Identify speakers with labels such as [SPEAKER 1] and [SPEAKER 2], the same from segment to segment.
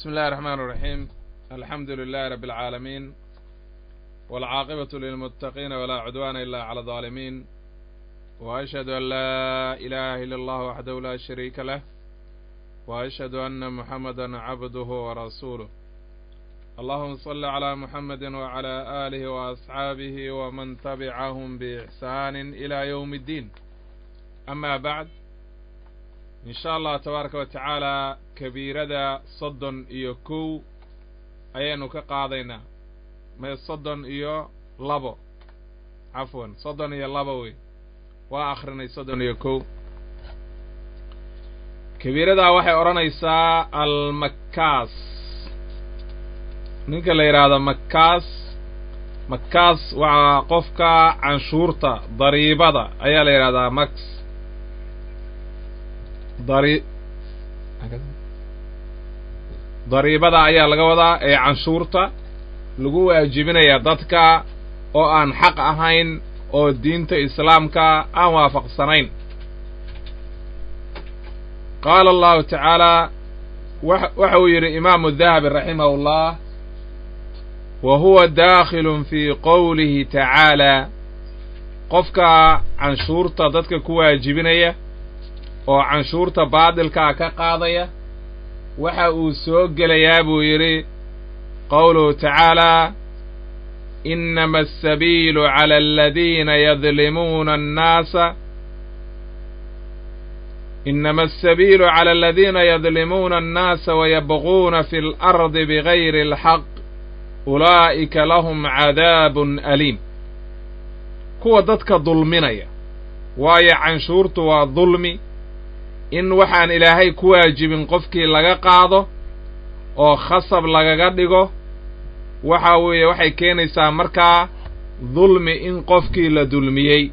[SPEAKER 1] بسم الله الرحمن الرحيم الحمد لله رب العالمين والعاقبة للمتقين ولا عدوان إلا على الظالمين وأشهد أن لا إله إلا الله وحده لا شريك له وأشهد أن محمدا عبده ورسوله اللهم صل على محمد وعلى آله وأصحابه ومن تبعهم بإحسان إلى يوم الدين أما بعد in sha allah tabaaraka wa tacaala kabiirada soddon iyo kow ayaynu ka qaadaynaa mee soddon iyo labo cafwan soddon iyo labo wey waa akhrinay soddon iyo kow kabiiradaa waxay odhanaysaa almakkaas ninka la yidhaahdo makkaas makkaas waa qofka canshuurta dariibada ayaa la yidhahdaa max dari dariibada ayaa laga wadaa ee canshuurta lagu waajibinaya dadka oo aan xaq ahayn oo diinta islaamka aan waafaqsanayn qaala allahu tacaala waxa uu yidhi imaamu dahabi raximahu llah wa huwa daakhilun fii qowlihi tacaala qofka canshuurta dadka ku waajibinaya oo canshuurta baadilkaa ka qaadaya waxa uu soo gelayaa buu yidhi qowluhu tacaalaa inama asabiilu cala aladiina yadlimuuna annaasa inama asabiilu cala aladiina yadlimuuna annaasa wayabquuna fi اlardi bigayri اlxaq ulaa'ika lahum cadaabun aliim kuwa dadka dulminaya waayo canshuurtu waa dulmi in waxaan ilaahay ku waajibin qofkii laga qaado oo khasab lagaga dhigo waxa weeye waxay keenaysaa markaa dulmi in qofkii la dulmiyey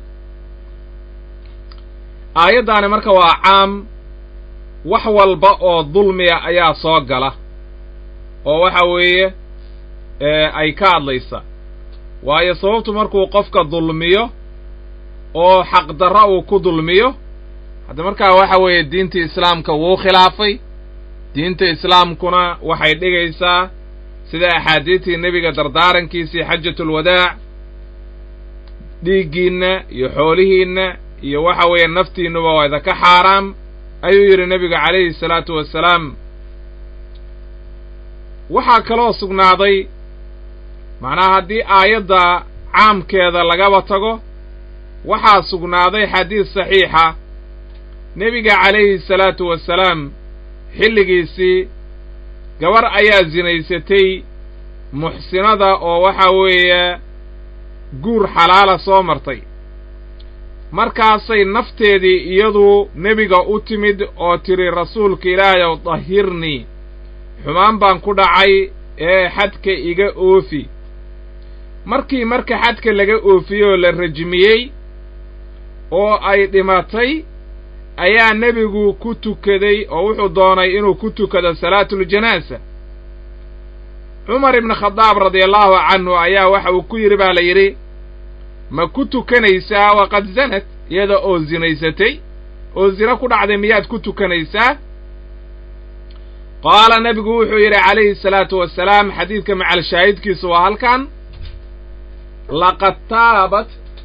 [SPEAKER 1] aayaddaani marka waa caam wax walba oo dulmiya ayaa soo gala oo waxa weeye ay ka hadlaysa waayo sababtu markuu qofka dulmiyo oo xaqdarra uu ku dulmiyo hadda markaa waxa weeye diinta islaamka wuu khilaafay diinta islaamkuna waxay dhigaysaa sida axaadiistii nebiga dardaarankiisii xajatulwadaac dhiiggiinna iyo xoolihiinna iyo waxa weeye naftiinnuba waa idaka xaaraam ayuu yidhi nebigu calayhi salaatu wassalaam waxaa kaloo sugnaaday macnaha haddii aayadda caamkeeda lagaba tago waxaa sugnaaday xadiis saxiixa nebiga calayhi salaatu wasalaam xilligiisii gabar ayaa sinaysatay muxsinada oo waxa weeye guur xalaala soo martay markaasay nafteedii iyadu nebiga u timid oo tidhi rasuulka ilaahay ow dahirnii xumaan baan ku dhacay ee xadka iga oofi markii marka xadka laga oofiyey oo la rajmiyey oo ay dhimatay ayaa nebigu ku tukaday oo wuxuu doonay inuu ku tukado salaatuljanaaza cumar ibnu khadaab radiallahu canhu ayaa waxa uu ku yidhi baa la yidhi ma ku tukanaysaa waqad zanad iyada oo zinaysatay oo zina ku dhacday miyaad ku tukanaysaa qaala nebigu wuxuu yidhi calayhi salaatu wasalaam xadiidka macal shaahidkiisu waa halkan laqad taabat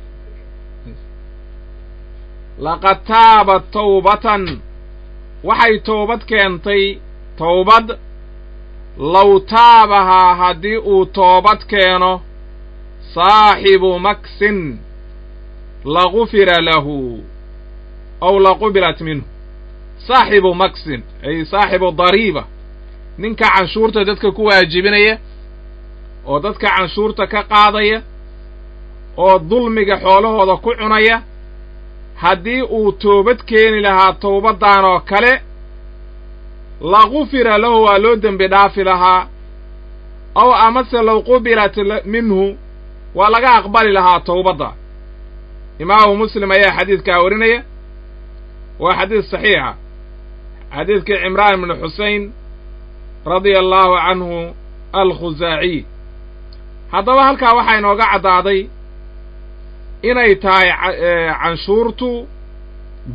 [SPEAKER 1] laqad taabat tawbatan waxay toobad keentay towbad low taabahaa haddii uu toobad keeno saaxibu maksin lagufira lahu aw laqubilat minhu saaxibu maksin ay saaxibu dariiba ninka canshuurta dadka ku waajibinaya oo dadka canshuurta ka qaadaya oo dulmiga xoolahooda ku cunaya haddii uu toobad keeni lahaa towbaddan oo kale lagufira lahu waa loo dembi dhaafi lahaa aw amase low qubilat minhu waa laga aqbali lahaa towbadda imaamu muslim ayaa xadiidkaa warinaya waa xadiis saxiixa xadiidkii cimraan ibnu xusein radia allaahu canhu alkhusaaciy haddaba halkaa waxaa inooga caddaaday inay tahay canshuurtu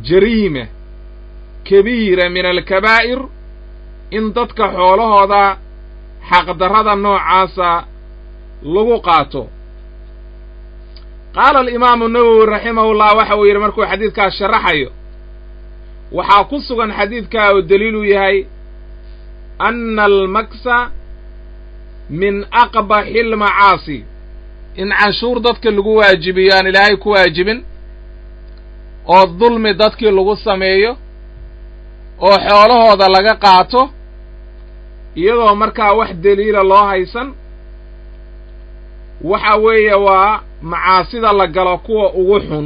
[SPEAKER 1] jariima kabiira min alkabaa'ir in dadka xoolahooda xaqdarrada noocaasa lagu qaato qaala alimaamu nawowi raximahullah waxa uu yidhi markuu xadiidkaas sharaxayo waxaa ku sugan xadiidkaa oo daliiluu yahay anna almaksa min aqbaxi almacaasi in canshuur dadka lagu waajibiyo aan ilaahay ku waajibin oo dulmi dadkii lagu sameeyo oo xoolahooda laga qaato iyadoo markaa wax deliila loo haysan waxa weeye waa macaasida la galo kuwa ugu xun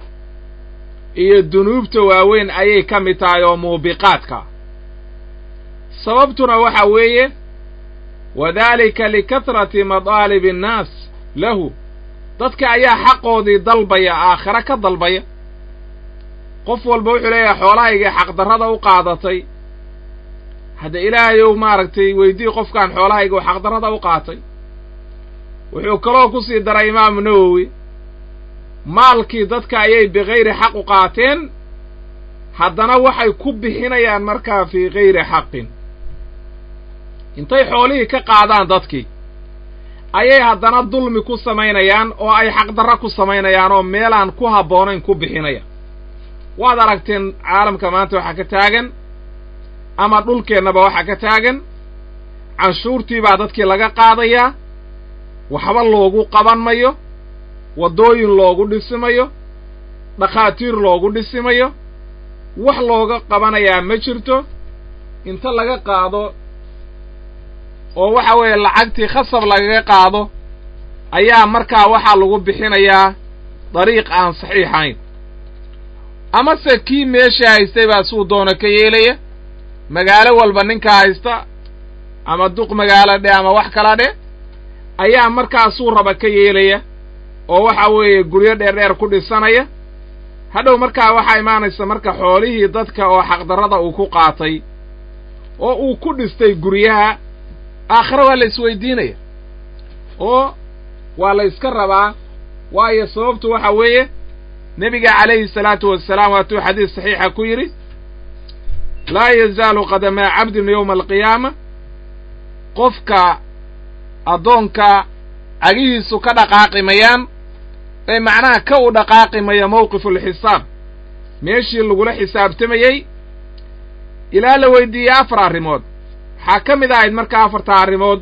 [SPEAKER 1] iyo dunuubta waaweyn ayay ka mid tahay oo muubiqaadka sababtuna waxa weeye wadaalika likatrati madaalibi annaas lahu dadka ayaa xaqoodii dalbaya aakhare ka dalbaya qof walba wuxuu leeyahay xoolahaygii xaqdarrada u qaadatay hadda ilaahayow maaragtay weydii qofkaan xoolahayga xaqdarrada u qaatay wuxuu kaloo ku sii daray imaamu nawowi maalkii dadka ayay bikayri xaq u qaateen haddana waxay ku bixinayaan markaa fii kayri xaqin intay xoolihii ka qaadaan dadkii ayay haddana dulmi ku samaynayaan oo ay xaqdarra ku samaynayaan oo meelaan ku habboonayn ku bixinayaan waad aragteen caalamka maanta waxaa ka taagan ama dhulkeennaba waxaa ka taagan canshuurtii baa dadkii laga qaadayaa waxba loogu qaban mayo waddooyin loogu dhisimayo dhakhaatiir loogu dhisimayo wax looga qabanayaa ma jirto inta laga qaado oo waxa weeye lacagtii khasab lagaga qaado ayaa markaa waxaa lagu bixinayaa dariiq aan saxiixayn amase kii meesha haystay baa suu doono ka yeelaya magaalo walba ninka haysta ama duq magaalo dhe ama wax kala dhe ayaa markaasuu raba ka yeelaya oo waxa weeye guryo dheerdheer ku dhisanaya hadhow markaa waxaa imaanaysa marka xoolihii dadka oo xaqdarrada uu ku qaatay oo uu ku dhistay guryaha aakhire waa la isweydiinaya oo waa la yska rabaa waayo sababtu waxa weeye nebiga calayhi salaatu wasalaam waatuu xadiis saxiixa ku yidhi laa yazaalu qadamaa cabdin yowma alqiyaama qofka addoonka cagihiisu ka dhaqaaqimayaan ee macnaha ka u dhaqaaqimaya mawqifulxisaab meeshii lagula xisaabtamayey ilaa la weydiiyey afar arrimood waxaa ka mid ahayd marka afarta arrimood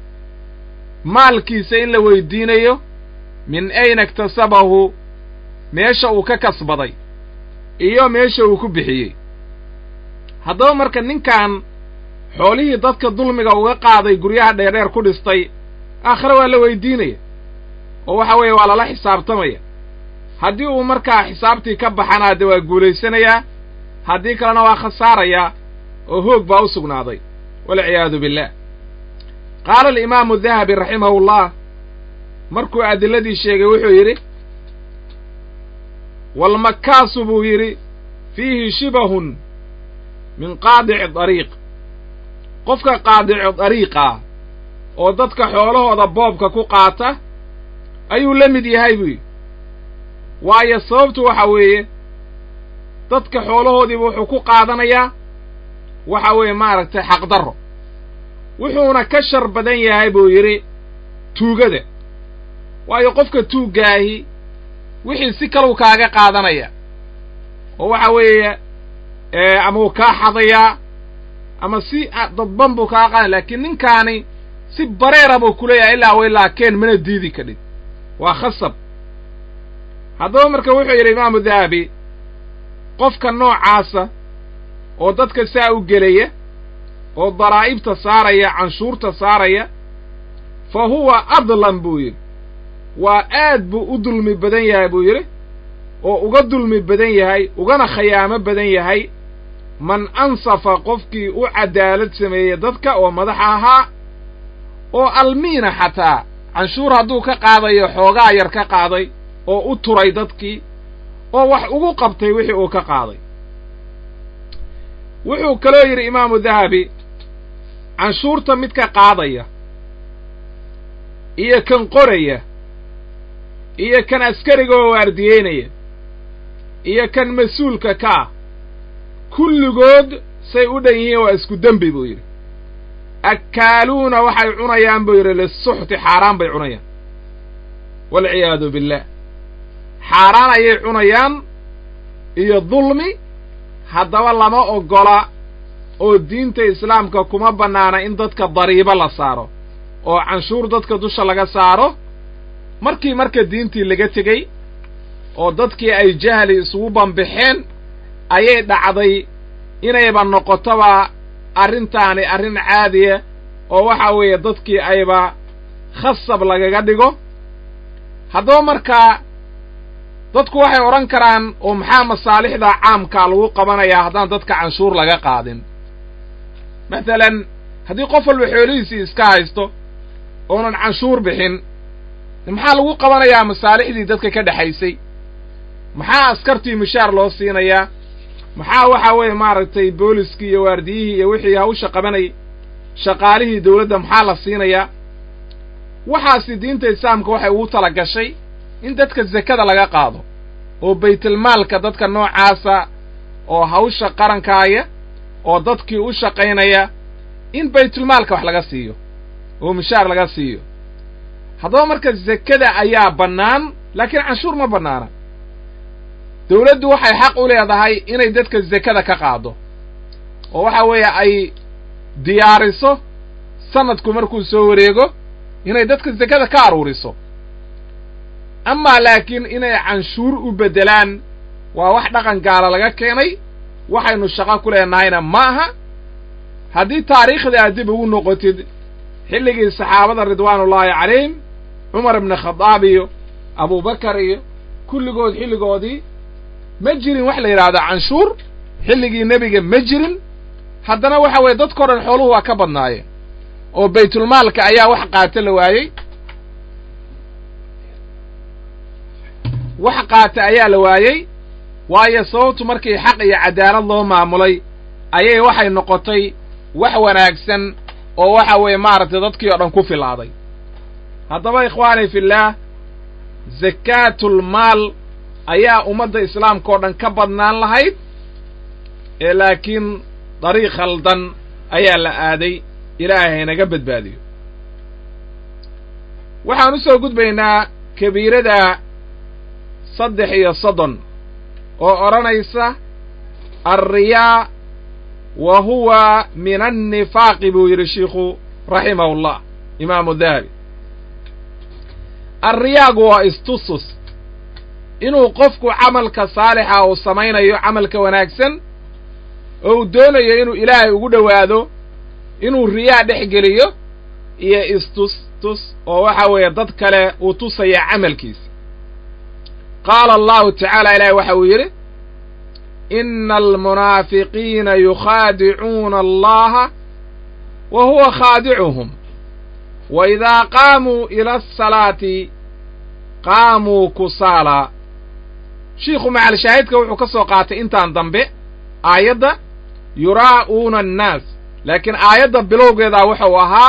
[SPEAKER 1] maalkiisa in la weydiinayo min ayna iktasabahu meesha uu ka kasbaday iyo meesha uu ku bixiyey haddaba marka ninkan xoolihii dadka dulmiga uga qaaday guryaha dheerdheer ku dhistay aakhire waa la weydiinaya oo waxa weeye waa lala xisaabtamaya haddii uu markaa xisaabtii ka baxana dee waa guulaysanayaa haddii kalena waa khasaarayaa oo hoog baa u sugnaaday walciyaadu billah qaala alimaamu dahabi raximahu llah markuu adiladii sheegay wuxuu yidhi walmakaasu buu yidhi fiihi shibahun min qaadici dariiq qofka qaadicu dariiqa oo dadka xoolahooda boobka ku qaata ayuu la mid yahay buu yidhi waayo sababtu waxa weeye dadka xoolahoodiiba wuxuu ku qaadanayaa waxa weeye maaragtay xaqdarro wuxuuna ka shar badan yahay buu yidhi tuugada waayo qofka tuuggaahi wixii si kalau kaaga qaadanaya oo waxa weeye ama uu kaa xadayaa ama si dadban buu kaa qaadanaya laakiin ninkaani si bareera buu ku leeyahay ilaa wa ilaa keen mana diidi kadhid waa khasab haddaba marka wuxuu yidhi imaamu dahabi qofka noocaasa oo dadka saa u gelaya oo daraa'ibta saaraya canshuurta saaraya fa huwa adlam buu yidhi waa aad buu u dulmi badan yahay buu yidhi oo uga dulmi badan yahay ugana khayaamo badan yahay man ansafa qofkii u cadaalad sameeyey dadka oo madax ahaa oo almiina xataa canshuur hadduu ka qaadayo xoogaa yar ka qaaday oo u turay dadkii oo wax ugu qabtay wixii uu ka qaaday wuxuu kaloo yidhi imaamu dahabi canshuurta midka qaadaya iyo kan qoraya iyo kan askariga oo waardiyeynaya iyo kan mas-uulka ka ah kulligood say u dhan yihiin waa isku dembi buu yidhi akkaaluuna waxay cunayaan buu yidhi lisuxti xaaraan bay cunayaan waalciyaadu billaah xaaraan ayay cunayaan iyo dulmi haddaba lama oggola oo diinta islaamka kuma bannaana in dadka dariibo la saaro oo canshuur dadka dusha laga saaro markii marka diintii laga tegey oo dadkii ay jahli isugu bambixeen ayay dhacday inayba noqotoba arrintaani arrin caadiya oo waxa weeye dadkii ayba khasab lagaga dhigo haddaba markaa dadku waxay odhan karaan oo maxaa masaalixda caamkaa lagu qabanayaa haddaan dadka canshuur laga qaadin masalan haddii qof walba xoolihiisii iska haysto oonan canshuur bixin maxaa lagu qabanayaa masaalixdii dadka ka dhexaysay maxaa askartii mushaar loo siinayaa maxaa waxa weeye maaragtay booliskii iyo waardiyihii iyo wixii hawsha qabanayay shaqaalihii dawladda maxaa la siinayaa waxaasi diinta islaamka waxay ugu tala gashay in dadka zekada laga qaado oo baytulmaalka dadka noocaasa oo hawsha qarankaaya oo dadkii u shaqaynaya in baytulmaalka wax laga siiyo oo mushaar laga siiyo haddaba marka zekada ayaa bannaan laakiin canshuur ma bannaana dawladdu waxay xaq u leedahay inay dadka zekada ka qaado oo waxa weeye ay diyaariso sanadku markuu soo wareego inay dadka zekada ka aruuriso amaa laakiin inay canshuur u beddelaan waa wax dhaqan gaala laga keenay waxaynu shaqo ku leenahayna ma aha haddii taariikhda aad dib ugu noqotid xilligii saxaabada ridwaanullaahi calayhim cumar ibni khadaab iyo abubakar iyo kulligood xilligoodii ma jirin wax la yidhaahdo canshuur xilligii nebiga ma jirin haddana waxa weeye dadkao dhan xooluhu waa ka badnaayeen oo baytulmaalka ayaa wax qaata la waayey wax qaata ayaa la waayey waayo sababtu markii xaq iyo cadaalad loo maamulay ayay waxay noqotay wax wanaagsan oo waxa weeye maaragtay dadkii oo dhan ku filaaday haddaba ikhwaani fillaah zakaatulmaal ayaa ummadda islaamka oo dhan ka badnaan lahayd ee laakiin dariiq khaldan ayaa la aaday ilaahay naga badbaadiyo waxaan u soo gudbaynaa kabiirada saddex iyo soddon oo odhanaysa alriyaa wa huwa min annifaaqi buu yidhi shiikhu raximahullah imaamu dahabi alriyaagu waa istusus inuu qofku camalka saalixa uu samaynayo camalka wanaagsan oo uu doonayo inuu ilaahay ugu dhowaado inuu riyaa dhex geliyo iyo istus tus oo waxa weeye dad kale uu tusaya camalkiisa qaala allahu tacaala ilaahay waxa uu yidhi ina almunaafiqiina yukhaadicuuna allaha wa huwa khaadicuhum wa idaa qaamuu ila asalaati qaamuu kusaalaa shiikhu macalshaahidka wuxuu ka soo qaatay intaan dambe aayadda yuraa'uuna annaas laakiin aayadda bilowgeedaa wuxuu ahaa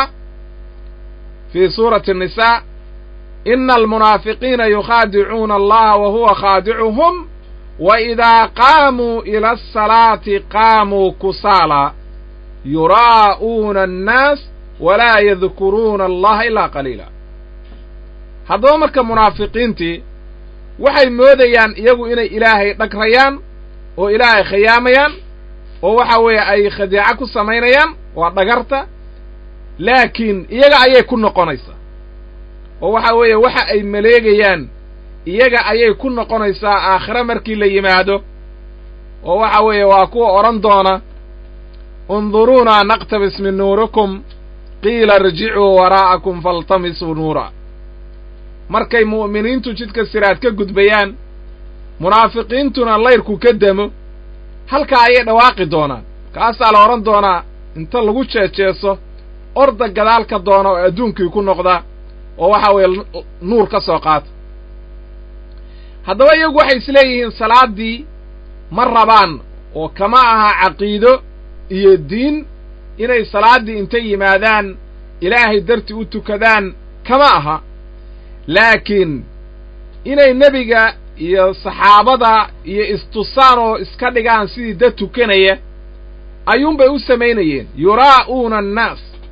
[SPEAKER 1] fii suurati الnisaa ina almunaafiqiina yukhaadicuuna allaha wa huwa khaadicuhum wa idaa qaamuu ila asalaati qaamuu kusaalaa yuraa'uuna annaas walaa yadkuruuna allaha ilaa qaliila haddaba marka munaafiqiintii waxay moodayaan iyagu inay ilaahay dhagrayaan oo ilaahay khiyaamayaan oo waxa weeye ay khadiico ku samaynayaan waa dhagarta laakiin iyaga ayay ku noqonaysaa oo waxa weeye waxa ay maleegayaan iyaga ayay ku noqonaysaa aakhire markii la yimaado oo waxa weeye waa kuwa odhan doona unduruunaa naqtabis min nuurikum qiila irjicuu waraa'akum faltamisuu nuura markay mu'miniintu jidka siraad ka gudbayaan munaafiqiintuna layrku ka demo halkaa ayay dhawaaqi doonaan kaasaa la odhan doonaa inta lagu jeejeeso orda gadaalka doona oo adduunkii ku noqda oo waxa weeye nuur ka soo qaata haddaba iyagu waxay isleeyihiin salaaddii ma rabaan oo kama aha caqiido iyo diin inay salaaddii intay yimaadaan ilaahay dartii u tukadaan kama aha laakiin inay nebiga iyo saxaabada iyo istusaan oo iska dhigaan sidii dad tukanaya ayuunbay u samaynayeen yuraa'uuna annaas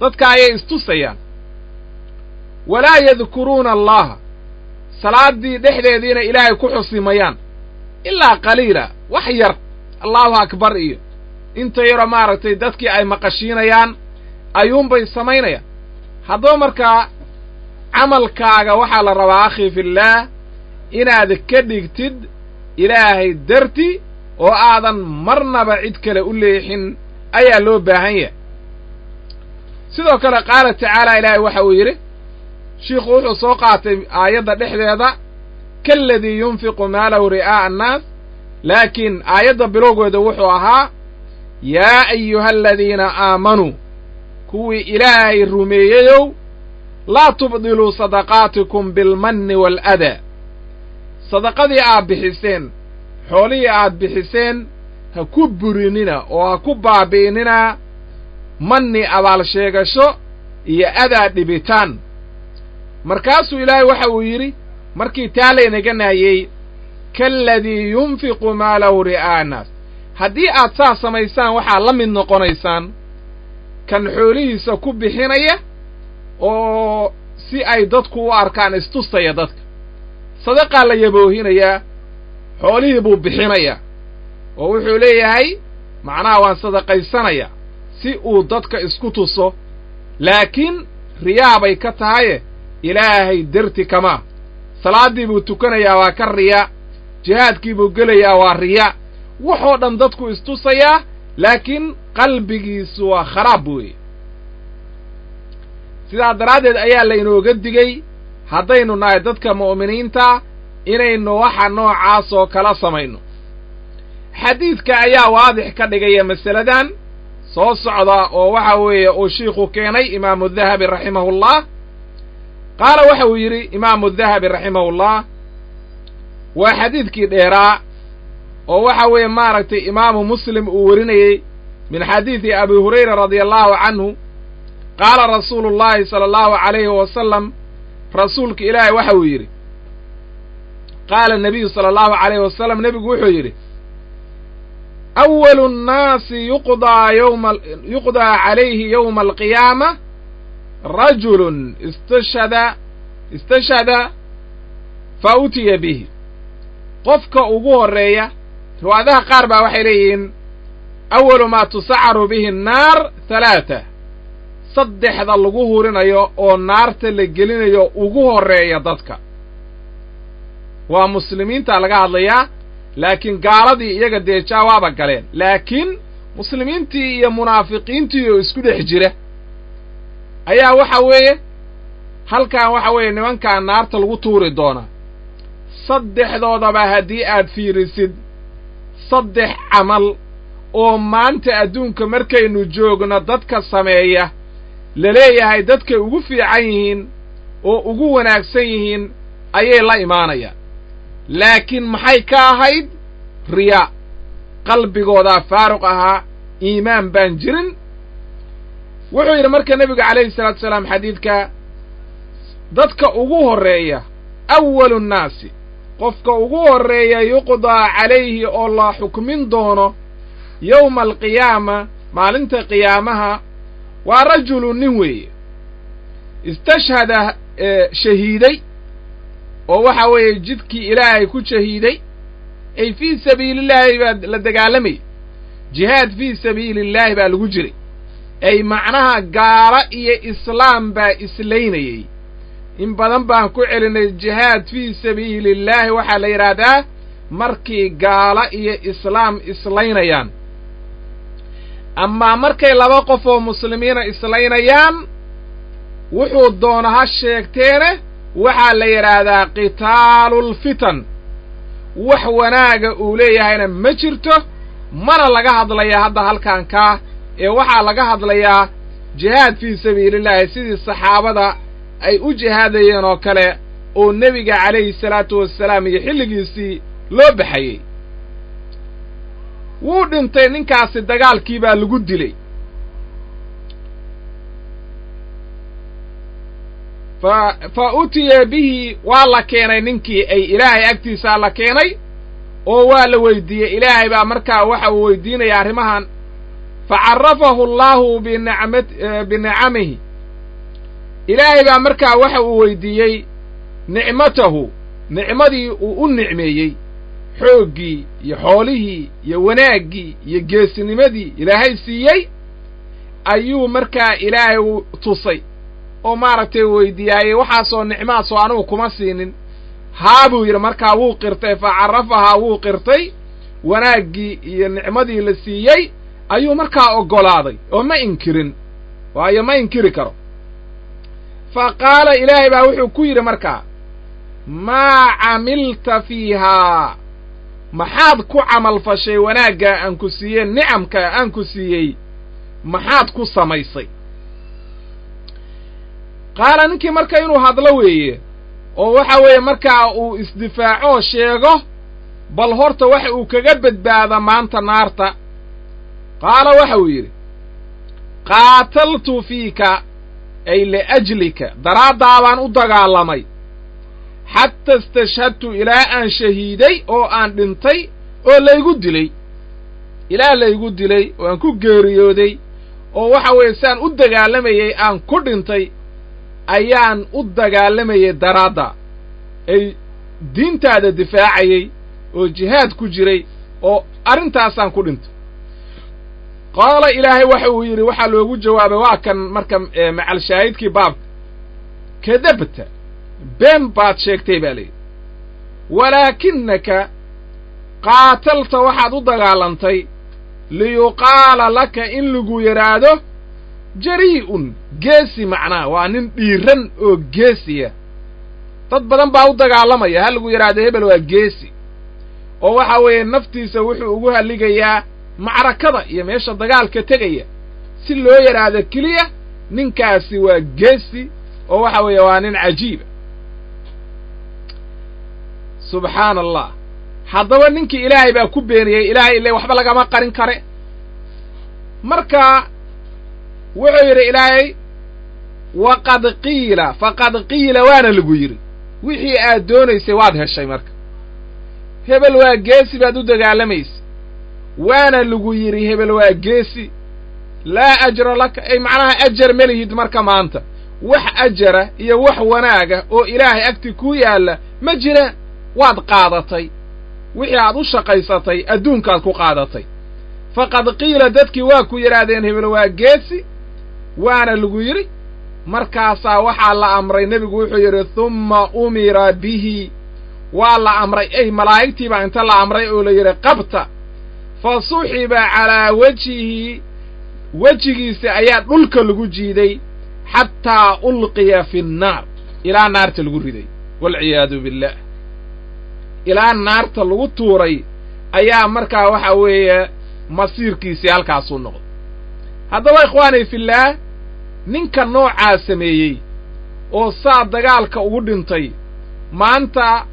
[SPEAKER 1] dadka ayay istusayaan walaa yadkuruuna allaha salaaddii dhexdeediina ilaahay ku xusimayaan ilaa qaliila wax yar allahu akbar iyo inta yaroo maaragtay dadkii ay maqashiinayaan ayuunbay samaynayaan haddaba markaa camalkaaga waxaa la rabaa akhi fillaah inaad ka dhigtid ilaahay darti oo aadan marnaba cid kale u leexin ayaa loo baahan yahay sidoo kale qaala tacaala ilaahay waxa uu yidhi shiikhu wuxuu soo qaatay aayadda dhexdeeda kaaladii yunfiqu maalahu ri'aa'a annaas laakiin aayadda bilowgeeda wuxuu ahaa yaa ayuha aladiina aamanuu kuwii ilaahay rumeeyeyow laa tubdiluu sadaqaatikum bilmanni waaladaa sadaqadii aad bixiseen xoolihii aad bixiseen ha ku burinina oo ha ku baabi'inina manni abaal sheegasho iyo adaa dhibitaan markaasuu ilaahay waxa uu yidhi markii taa laynaga nahyey kaaladii yunfiqu maalahu ri'aa'a annaas haddii aad saas samaysaan waxaad la mid noqonaysaan kan xoolihiisa ku bixinaya oo si ay dadku u arkaan istusaya dadka sadaqaa la yaboohinayaa xoolihii buu bixinayaa oo wuxuu leeyahay macnaha waan sadaqaysanayaa si uu dadka isku tuso laakiin riyaa bay ka tahaye ilaahay derti kamaa salaaddii buu tukanayaa waa ka riya jihaadkii buu gelayaa waa riya waxoo dhan dadku istusayaa laakiin qalbigiisu waa kharaab weeye sidaa daraaddeed ayaa laynooga digey haddaynu nahay dadka mu'miniinta inaynu waxa noocaas oo kala samayno xadiidka ayaa waadix ka dhigaya masaladan soo socda oo waxa weeye uu shiikhu keenay imaamu dahabi raximahullah qaala waxa uu yidhi imaamu dahabi raximahullah waa xadiidkii dheeraa oo waxa weeye maaragtay imaamu muslim uu werinayey min xadiidi abi hurayra radia allahu canhu qaala rasuulu llahi sala allahu calayhi wasalam rasuulka ilaahay waxa uu yidhi qaala nabiyu sala allahu calayhi wasalam nebigu wuxuu yidhi awalu nnaasi yuqdaa yowma yuqdaa calayhi yowma alqiyaama rajulun istashhada istashhada fa utiya bihi qofka ugu horreeya riwaayadaha qaar baa waxay leeyihiin awalu maa tusacaru bihi annaar halaata saddexda lagu hurinayo oo naarta la gelinayo ugu horreeya dadka waa muslimiinta laga hadlayaa laakiin gaaladii iyaga dee jaawaaba galeen laakiin muslimiintii iyo munaafiqiintii oo isku dhex jira ayaa waxa weeye halkan waxa weeye nimankan naarta lagu tuuri doonaa saddexdoodaba haddii aad fiirisid saddex camal oo maanta adduunka markaynu joogno dadka sameeya la leeyahay dadkay ugu fiican yihiin oo ugu wanaagsan yihiin ayay la imaanayaan laakiin maxay ka ahayd riyaa qalbigoodaa faaruq ahaa iimaan baan jirin wuxuu yidhi marka nebigu calayhi salaatu salaam xadiidka dadka ugu horreeya awalu nnaasi qofka ugu horreeya yuqdaa calayhi oo la xukmin doono yowma alqiyaama maalinta qiyaamaha waa rajulu nin weeye istashhada shahiiday oo waxa weeye jidkii ilaahay ku shahiiday ay fii sabiilillaahi baa la dagaalamayay jihaad fii sabiilillaahi baa lagu jiray ay macnaha gaalo iyo islaam baa islaynayey in badan baan ku celinay jihaad fii sabiilillaahi waxaa la yidhaahdaa markii gaalo iyo islaam islaynayaan amaa markay laba qof oo muslimiina islaynayaan wuxuu doona ha sheegteene waxaa la yidhaahdaa qitaalulfitan wax wanaaga uu leeyahayna ma jirto mana laga hadlayaa hadda halkan kaa ee waxaa laga hadlayaa jihaad fii sabiilillaahi sidii saxaabada ay u jihaadayeen oo kale oo nebiga calayhi salaatu wassalaam iyo xilligiisii loo baxayey wuu dhintay ninkaasi dagaalkii baa lagu dilay fa fa utiya bihi waa la keenay ninkii ay ilaahay agtiisaa la keenay oo waa la weydiiyey ilaahay baa markaa waxa uu weydiinaya arrimahan fa carrafahu allaahu binacmat binicamihi ilaahay baa markaa waxa uu weydiiyey nicmatahu nicmadii uu u nicmeeyey xooggii iyo xoolihii iyo wanaaggii iyo geesinimadii ilaahay siiyey ayuu markaa ilaahay u tusay oo maaragtay weydiiyaayey waxaasoo nicmaasoo anugu kuma siinin haa buu yidhi markaa wuu qirtay fa carrafahaa wuu qirtay wanaaggii iyo nicmadii la siiyey ayuu markaa oggolaaday oo ma inkirin waayo ma inkiri karo fa qaala ilaahay baa wuxuu ku yidhi markaa maa camilta fiihaa maxaad ku camal fashay wanaaggaa aan ku siiyeen nicamkaa aan ku siiyey maxaad ku samaysay qaala ninkii marka inuu hadlo weeye oo waxa weeye markaa uu isdifaacoo sheego bal horta waxa uu kaga badbaada maanta naarta qaala waxa uu yidhi qaataltu fiika ay liajlika daraaddaabaan u dagaalamay xata istashhadtu ilaa aan shahiiday oo aan dhintay oo laygu dilay ilaa laygu dilay oo aan ku geeriyooday oo waxa weeye siaan u dagaalamayey aan ku dhintay ayaan u dagaalamayay daraadda ay diintaada difaacayey oo jihaad ku jiray oo arrintaasaan ku dhintay qaala ilaahay waxa uu yidhi waxaa loogu jawaabay waa kan marka macal shaahidkii baabka kadabta been baad sheegtay baa layidhi walaakinaka qaatalta waxaad u dagaalantay liyuqaala laka in lagu yidhaahdo jarii'un geesi macnaha waa nin dhiiran oo geesiya dad badan baa u dagaalamaya ha lagu yidhaahdo hebel waa geesi oo waxa weeye naftiisa wuxuu ugu halligayaa macrakada iyo meesha dagaalka tegaya si loo yidhaahdo keliya ninkaasi waa geesi oo waxa weeye waa nin cajiiba subxaana allah haddaba ninkii ilaahay baa ku beeniyey ilaahay ile waxba lagama qarin kare marka wuxuu yidhi ilaahay waqad qiila faqad qiila waana lagu yidhi wixii aad doonaysay waad heshay marka hebel waa geesi baad u dagaalamaysa waana lagu yidhi hebel waa geesi laa ajra laka ay macnaha ajar ma lihid marka maanta wax ajara iyo wax wanaaga oo ilaahay agti kuu yaalla ma jiraan waad qaadatay wixii aad u shaqaysatay adduunkaad ku qaadatay faqad qiila dadkii waa ku yidhaahdeen hebel waa geesi waana lagu yidhi markaasaa waxaa la amray nebigu wuxuu yidhi humma umira bihi waa la amray ey malaa'igtii baa inta la amray oo la yidhi qabta fa suxiba calaa wejihi wejigiisa ayaa dhulka lagu jiiday xataa ulqiya fi nnaar ilaa naarta lagu riday waalciyaadu billaah ilaa naarta lagu tuuray ayaa markaa waxa weeye masiirkiisii halkaasuu noqday haddaba ikhwaani fillaah ninka noocaa sameeyey oo saa dagaalka ugu dhintay maanta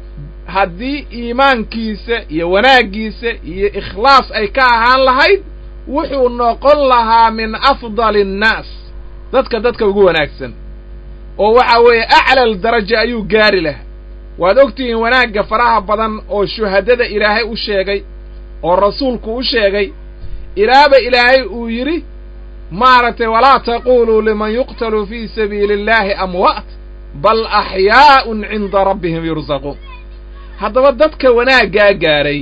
[SPEAKER 1] haddii iimaankiisa iyo wanaaggiisa iyo ikhlaas ay ka ahaan lahayd wuxuu noqon lahaa min afdali annaas dadka dadka ugu wanaagsan oo waxa weeye aclal daraja ayuu gaari lahaa waad ogtihiin wanaagga faraha badan oo shuhadada ilaahay u sheegay oo rasuulku u sheegay ilaaba ilaahay uu yidhi maaragtay walaa taquluu liman yuqtalu fii sabiili illaahi amwaat bal axyaa'un cinda rabbihim yursaquun haddaba dadka wanaaggaa gaadhay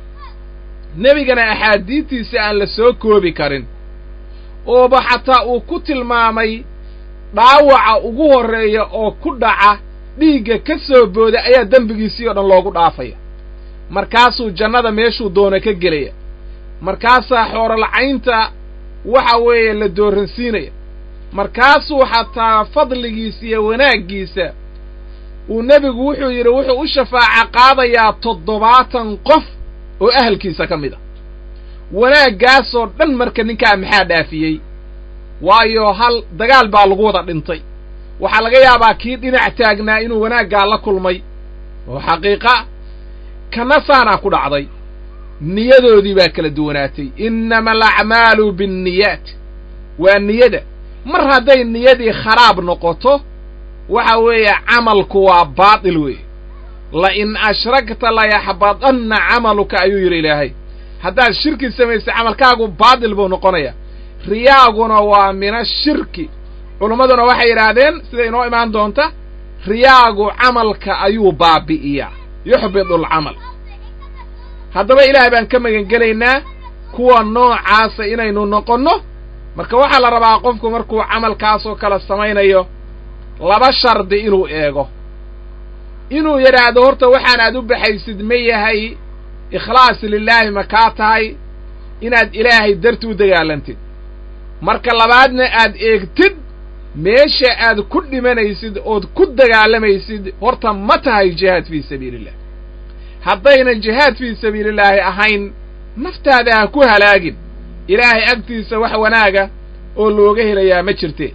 [SPEAKER 1] nebigana axaadiidtiisa aan la soo koobi karin ooba xataa uu ku tilmaamay dhaawaca ugu horreeya oo ku dhaca dhiigga ka soo booda ayaa dembigiisii oo dhan loogu dhaafaya markaasuu jannada meeshuu doono ka gelaya markaasaa xoorolacaynta waxa weeye la dooransiinaya markaasuu xataa fadligiisa iyo wanaaggiisa uu nebigu wuxuu yidhi wuxuu u shafaaca qaadayaa toddobaatan qof oo ahalkiisa ka mid a wanaaggaasoo dhan marka ninkaa maxaa dhaafiyey waayo hal dagaal baa lagu wada dhintay waxaa laga yaabaa kii dhinac taagnaa inuu wanaaggaa la kulmay oo xaqiiqa kana saanaa ku dhacday niyadoodii baa kala duwanaatay innama alacmaalu binniyaat waa niyada mar hadday niyadii kharaab noqoto waxa weeye camalku waa baatil weeye la in ashragta layaxbadanna camaluka ayuu yidhi ilaahay haddaad shirki samaysay camalkaagu baadil buu noqonaya riyaaguna waa mina shirki culimmaduna waxay yidhaahdeen sida inoo imaan doonta riyaagu camalka ayuu baabi'iyaa yuxbidu alcamal haddaba ilaah baan ka magangelaynaa kuwa noocaasa inaynu noqonno marka waxaa la rabaa qofku markuu camalkaasoo kale samaynayo laba shardi inuu eego inuu yidhaahdo horta waxaan aad u baxaysid ma yahay ikhlaas lilaahi ma kaa tahay inaad ilaahay darti u dagaalantid marka labaadna aad eegtid meesha aad ku dhimanaysid ood ku dagaalamaysid horta ma tahay jihaad fii sabiilillah haddaynan jihaad fii sabiilillaahi ahayn naftaada ha ku halaagin ilaahay agtiisa wax wanaaga oo looga helayaa ma jirte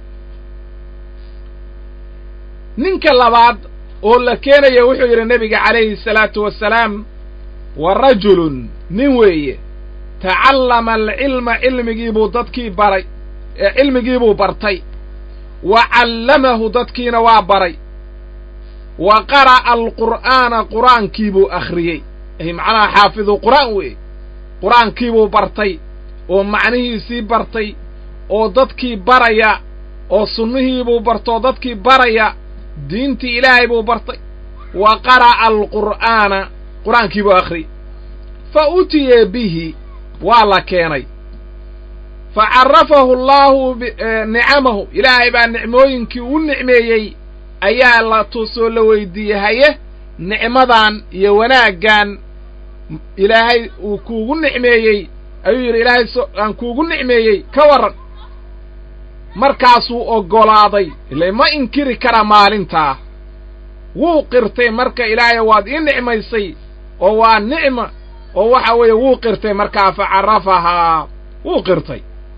[SPEAKER 1] ninka labaad oo la keenaya wuxuu yidhi nebiga calayhi salaatu wasalaam wa rajulun nin weeye tacallama alcilma cilmigiibuu dadkii baray ee cilmigiibuu bartay wa callamahu dadkiina waa baray wa qara'a alqur'aana qur'aankiibuu akhriyey ay macnaha xaafidu qur'aan weeye qur'aankiibuu bartay oo macnihiisii bartay oo dadkii baraya oo sunnihiibuu bartoo dadkii baraya diintii ilaahay buu bartay wa qara'a alqur'aana qur'aankiibuu akhriyey fa utiye bihi waa la keenay fa carrafahu allaahu nicamahu ilaahay baa nicmooyinkii u nicmeeyey ayaa la tusoo la weydiiyey haye nicmadan iyo wanaaggan ilaahay uu kuugu nicmeeyey ayuu yidhi ilaahay aan kuugu nicmeeyey ka warran markaasuu oggolaaday ile ma inkiri kara maalintaa wuu qirtay marka ilaahay waad ii nicmaysay oo waa nicma oo waxa weeye wuu qirtay markaa fa carrafahaa wuu qirtay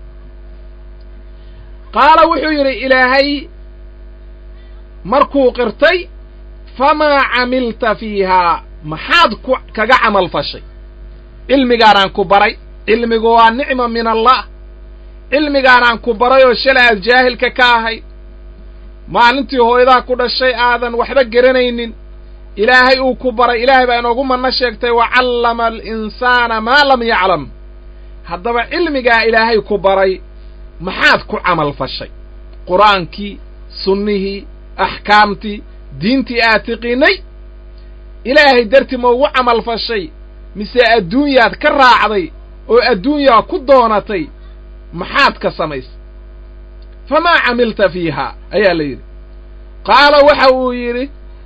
[SPEAKER 1] qaala wuxuu yidhi ilaahay markuu qirtay famaa camilta fiihaa maxaad ku kaga camal fashay cilmigaanaan ku baray cilmigu waa nicma min allah cilmigaanaan ku baray oo shalay aad jaahilka ka ahayd maalintii hooyadaa ku dhashay aadan waxba garanaynin ilaahay uu ku baray ilaahay baa inoogu manno sheegtay wa callama alinsaana maa lam yaclam haddaba cilmigaa ilaahay ku baray maxaad ku camal fashay qur-aankii sunnihii axkaamtii diintii aad tiqiinay ilaahay dartii ma ugu camal fashay mise adduunyaad ka raacday oo adduunyaa ku doonatay maxaad ka samaysay famaa camilta fiihaa ayaa la yidhi qaala waxa uu yidhi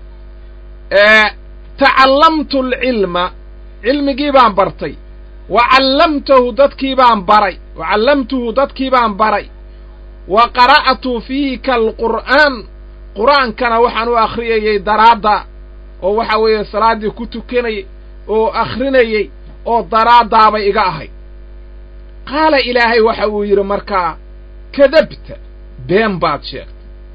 [SPEAKER 1] tacallamtu alcilma cilmigii baan bartay wa callamtahu dadkii baan baray wa callamtuhu dadkii baan baray wa qara'tu fiika alqur'aan qur'aankana waxaan u akhriyayey daraadda oo waxa weeye salaaddii ku tukanayay oo akhrinayey oo daraaddaabay iga ahayd qaala ilaahay waxa uu yidhi markaa kadabta been baad sheegtay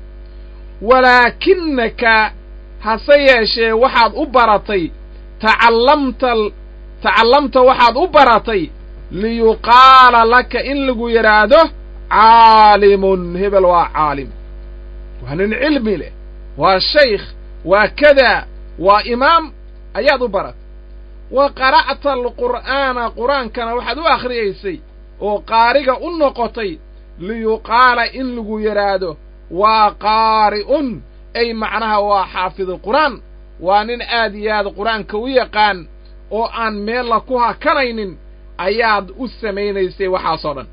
[SPEAKER 1] walaakinaka hase yeeshee waxaad u baratay tacallamta tacallamta waxaad u baratay liyuqaala laka in lagu yidhaahdo caalimun hebel waa caalim waa nin cilmi leh waa shaykh waa kadaa waa imaam ayaad u baratay wa qara'ta alqur'aana qur-aankana waxaad u akhriyaysay oo qaariga u noqotay liyuqaala in lagu yidhaahdo waa qaari'un ay macnaha waa xaafidu qur'aan waa nin aad iyo aad qur-aanka u yaqaan oo aan meella ku hakanaynin ayaad u samaynaysay waxaasoo dhan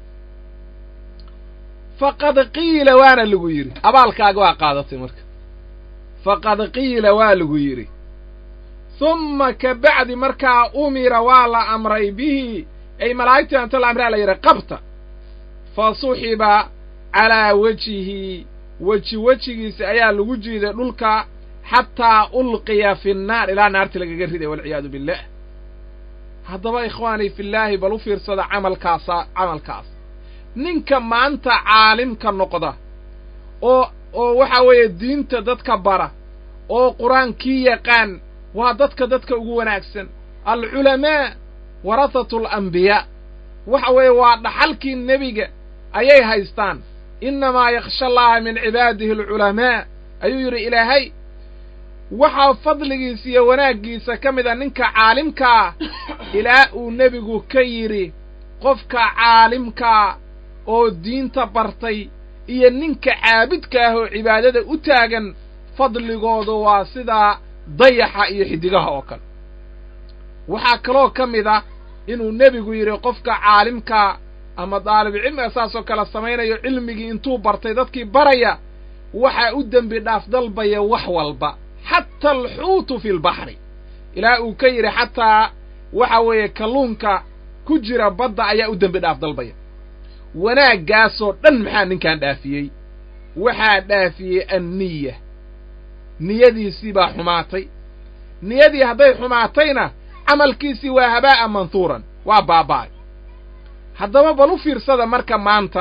[SPEAKER 1] faqad qiila waana lagu yidhi abaalkaaga waa qaadatay marka faqad qiila waa lagu yidhi humma ka bacdi markaa umira waa la amray bihi ay malaa'igtii anta la amraa la yidhi qabta fa suxiba calaa wejihi weji wejigiisa ayaa lagu jiiday dhulka xataa ulqiya fi nnaar ilaa naarti lagaga riday walciyaadu billah haddaba ikhwaanii fillaahi bal u fiirsada camalkaasa camalkaas ninka maanta caalimka noqda oo oo waxa weeye diinta dadka bara oo qur-aankii yaqaan waa dadka dadka ugu wanaagsan alculamaa warahatu alambiyaa waxa weeye waa dhaxalkii nebiga ayay haystaan innamaa yakhsha allaha min cibaadihi alculamaa ayuu yidhi ilaahay waxaa fadligiisa iyo wanaaggiisa ka mid a ninka caalimkaa ilaa uu nebigu ka yidhi qofka caalimkaa oo diinta bartay iyo ninka caabidka ah oo cibaadada u taagan fadligoodu waa sidaa dayaxa iyo xiddigaha oo kale waxaa kaloo ka mid a inuu nebigu yidhi qofka caalimkaa ama daalibcilmiga saasoo kale samaynayo cilmigii intuu bartay dadkii baraya waxaa u dembi dhaaf dalbaya wax walba xataa alxuutu fi lbaxri ilaa uu ka yidhi xataa waxa weeye kalluunka ku jira badda ayaa u dembi dhaaf dalbaya wanaaggaasoo dhan maxaa ninkan dhaafiyey waxaa dhaafiyey anniya niyadiisii baa xumaatay niyadii hadday xumaatayna camalkiisii waa habaa'a manhuuran waa baaba'ay haddaba bal u fiirsada marka maanta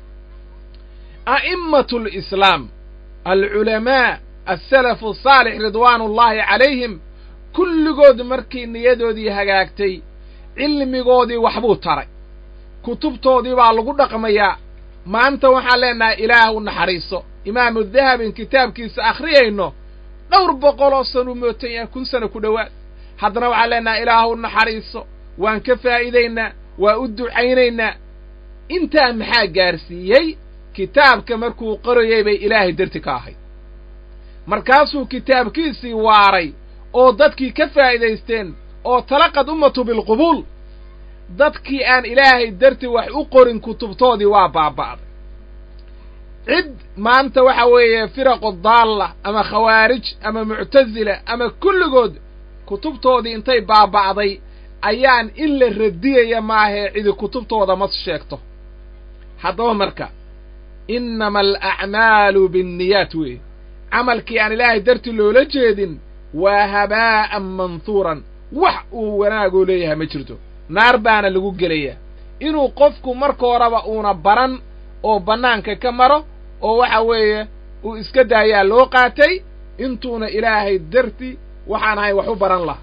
[SPEAKER 1] a'immatu lislaam alculamaa alsalafu asaalix ridwaanullaahi calayhim kulligood markii niyadoodii hagaagtay cilmigoodii waxbuu taray kutubtoodii baa lagu dhaqmayaa maanta waxaan leenahay ilaah u naxariiso imaamu dahabin kitaabkiisa akhriyayno dhowr boqol oo san uu mootan yahay kun sana ku dhowaad haddana waxaan leenahay ilaah u naxariiso waan ka faa'iidaynaa waa u ducaynaynaa intaa maxaa gaarsiiyey kitaabka markuu qorayay bay ilaahay darti ka ahayd markaasuu kitaabkiisii waaray oo dadkii ka faa'iidaysteen oo talaqad ummatu bilqubuul dadkii aan ilaahay darti wax u qorin kutubtoodii waa baaba'day cid maanta waxa weeye firaqu daalla ama khawaarij ama muctasila ama kulligood kutubtoodii intay baaba'day ayaan in la radiyaya maahee cidi kutubtooda ma sheegto haddaba marka innama alacmaalu binniyaat weeye camalkii aan ilaahay darti loola jeedin waa habaa'an manhuuran wax uu wanaagoo leeyahay ma jirto naar baana lagu gelayaa inuu qofku marka horeba uuna baran oo bannaanka ka maro oo waxa weeye uu iska daayaa loo qaatay intuuna ilaahay darti waxaan ahay wax u baran laha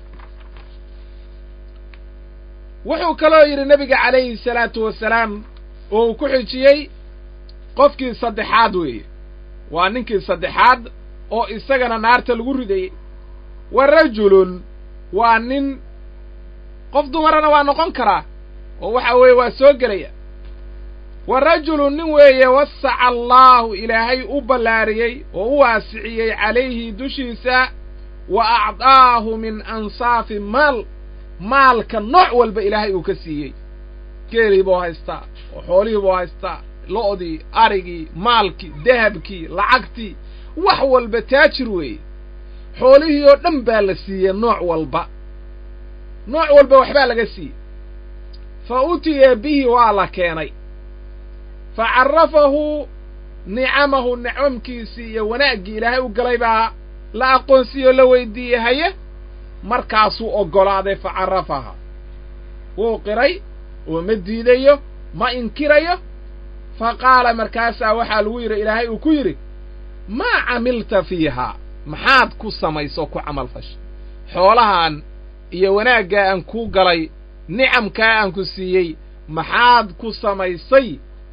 [SPEAKER 1] wuxuu kaloo yidhi nebiga calayhi salaatu wasalaam oo uu ku xijiyey qofkii saddexaad weeye waa ninkii saddexaad oo isagana naarta lagu ridayey wa rajulun waa nin qof dumarana waa noqon karaa oo waxa weeye waa soo gelaya wa rajulun nin weeye wasaca allaahu ilaahay u ballaariyey oo u waasiciyey calayhi dushiisa wa acdaahu min ansaafi maal maalka nooc walba ilaahay uu ka siiyey geelii buu haystaa oo xoolihii buu haystaa lo'dii arigii maalkii dahabkii lacagtii wax walba taajir weeye xoolihii oo dhan baa la siiyey nooc walba nooc walba waxbaa laga siiyey fa utiya bihi waa la keenay fa carrafahu nicamahu nicamkiisii iyo wanaaggii ilaahay u galay baa la aqoonsiiyey oo la weydiiyey haye markaasuu oggolaaday fa carrafaha wuu qiray oo ma diidayo ma inkirayo fa qaala markaasaa waxaa lagu yidhi ilaahay uu ku yidhi maa camilta fiihaa maxaad ku samayso ku camal fashay xoolahan iyo wanaaggaa aan kuu galay nicamkaa aan ku siiyey maxaad ku samaysay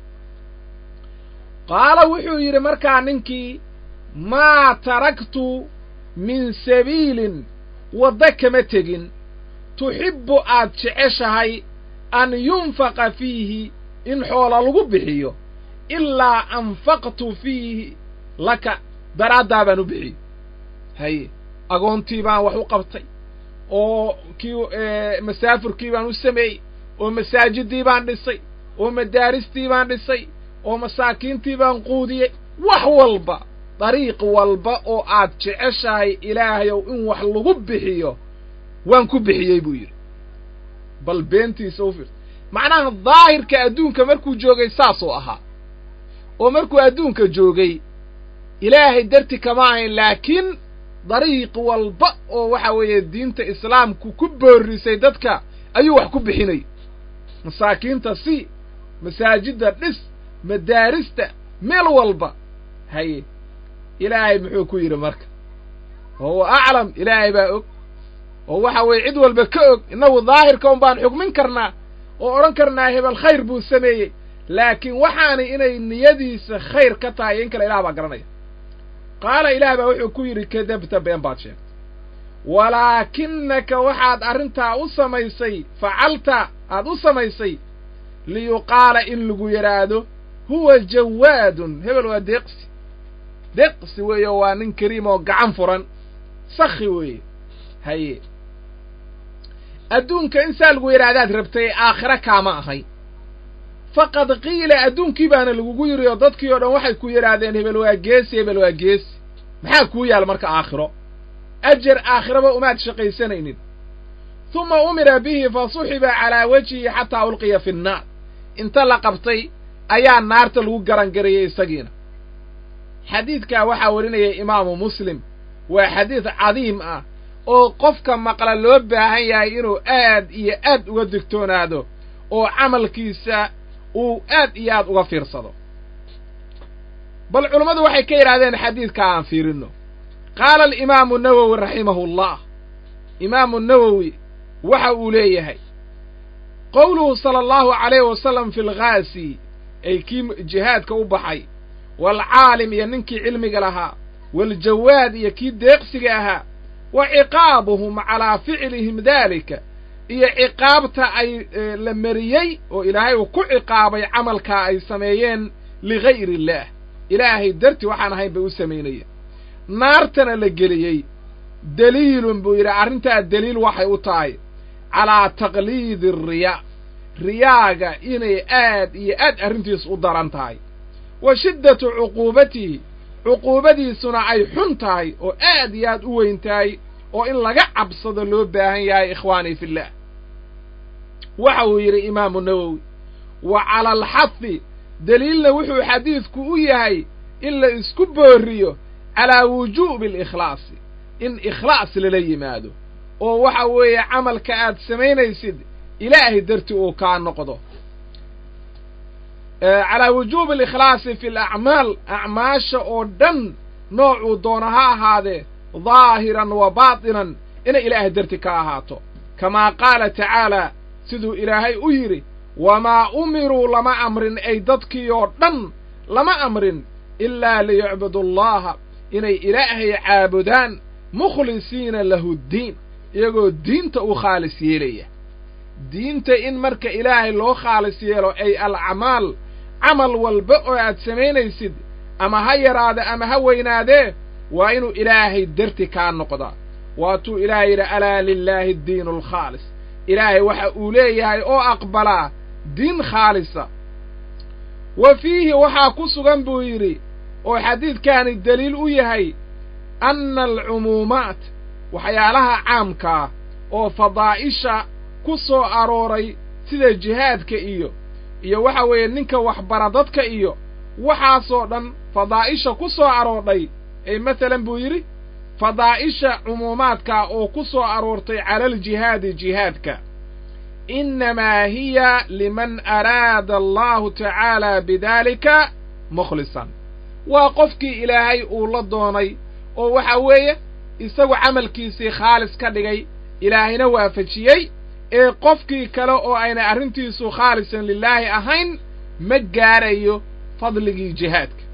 [SPEAKER 1] qaala wuxuu yidhi markaa ninkii maa taraktu min sabiilin waddo kama tegin tuxibbu aad jeceshahay an yunfaqa fiihi in xoola lagu bixiyo ilaa anfaqtu fiihi laka daraaddaa baan u bixiyey haye agoontii baan wax u qabtay oo kii masaafurkii baan u sameeyey oo masaajiddii baan dhisay oo madaaristii baan dhisay oo masaakiintii baan quudiyey wax walba dariiq walba oo aad jeceshahay ilaahayow in wax lagu bixiyo waan ku bixiyey buu yidhi bal beentiisa u fiirsa macnaha daahirka adduunka markuu joogay saasuu ahaa oo markuu adduunka joogay ilaahay darti kama ahayn laakiin dariiq walba oo waxa weeye diinta islaamku ku boorrisay dadka ayuu wax ku bixinay masaakiinta si masaajidda dhis madaarista meel walba haye ilaahay muxuu ku yidhi marka wahuwa aclam ilaahay baa og oo waxa weeye cid walba ka og innagu daahirka un baan xugmin karnaa oo odhan karnaa hebel khayr buu sameeyey laakiin waxaanay inay niyadiisa khayr ka tahay in kale ilaah baa garanaya qaala ilaah baa wuxuu ku yidhi kadabta been baad sheegtay
[SPEAKER 2] walaakinaka waxaad arrintaa u samaysay facalta aad u samaysay liyuqaala in lagu yidhaahdo huwa jawaadun hebel waa deeqsi deeqsi weeye waa nin kariim oo gacan furan sakhi weeye haye adduunka in saa lagu yidhaahdaad rabtay aakhiro kaama ahay faqad qiila adduunkii baana lagugu yidhi oo dadkii oo dhan waxay ku yidhaahdeen hebel waa geesi hebel waa geesi maxaa kuu yaal marka aakhiro ajar aakhiraba umaad shaqaysanaynin tuma umira bihi fa suxiba calaa wejhihi xataa ulqiya fi nnaar inta la qabtay ayaa naarta lagu garangarayey isagiina xadiidkaa waxaa warinaya imaamu muslim waa xadiid cadiim ah oo qofka maqla loo baahan yahay inuu aad iyo aad uga digtoonaado oo camalkiisa uu aad iyo aad uga fiirsado bal culummadu waxay ka yidhahdeen xadiidka aan fiirinno qaala alimaamu nawowi raximahu llah imaamu nawowi waxa uu leeyahay qowluhu sala allahu calayhi wasalam fi lghaasi ay kii jihaadka u baxay waalcaalim iyo ninkii cilmiga lahaa waaljawaad iyo kii deeqsiga ahaa wa ciqaabuhum calaa ficlihim daalika iyo ciqaabta ay la mariyey oo ilaahay uu ku ciqaabay camalkaa ay sameeyeen ligayri illaah ilaahay dartii waxaan ahayn bay u samaynayeen naartana la geliyey daliilun buu yidhi arrintaa daliil waxay u tahay calaa taqliidi ariyaa riyaaga inay aad iyo aad arrintiis u daran tahay wa shiddatu cuquubatihi cuquubadiisuna ay xun tahay oo aad iyo aad u weyn tahay oo in laga cabsado loo baahan yahay ikhwaanii fillaah waxa uu yidhi imaamu nawowi wa cala alxafi deliilna wuxuu xadiidku u yahay in la isku booriyo calaa wujuubi alikhlaasi in ikhlaas lala yimaado oo waxa weeye camalka aad samaynaysid ilaahay darti uu kaa noqdo calaa wujuubi alikhlaasi fi alacmaal acmaasha oo dhan noocuu doona ha ahaadee daahiran wa baatinan inay ilaahay darti ka ahaato kamaa qaala tacaalaa siduu ilaahay u yidhi wamaa umiruu lama amrin ay dadkii oo dhan lama amrin ilaa liyucbudu allaha inay ilaahay caabudaan mukhlisiina lahu ddiin iyagoo diinta u khaalis yeelaya diinta in marka ilaahay loo khaalis yeelo ay alacmaal camal walba oo aad samaynaysid ama ha yaraade ama ha weynaadee waa inuu ilaahay darti kaa noqdaa waatuu ilaahay yidhi alaa lilaahi addiinu alkhaalis ilaahay waxa uu leeyahay oo aqbalaa diin khaalisa wa fiihi waxaa ku sugan buu yidhi oo xadiidkaani deliil u yahay anna alcumuumaat waxyaalaha caamkaa oo fadaa'isha ku soo arooray sida jihaadka iyo iyo waxa weeye ninka waxbara dadka iyo waxaasoo dhan fadaa'isha ku soo aroordhay ee masalan buu yidhi fadaa'isha cumuumaadka oo ku soo aroortay cala aljihaadi jihaadka innamaa hiya liman araada allahu tacaala bidaalika mukhlisan waa qofkii ilaahay uu la doonay oo waxa weeye isagu camalkiisii khaalis ka dhigay ilaahayna waafajiyey ee qofkii kale oo ayna arrintiisu khaalisan lilaahi ahayn ma gaarayo fadligii jihaadka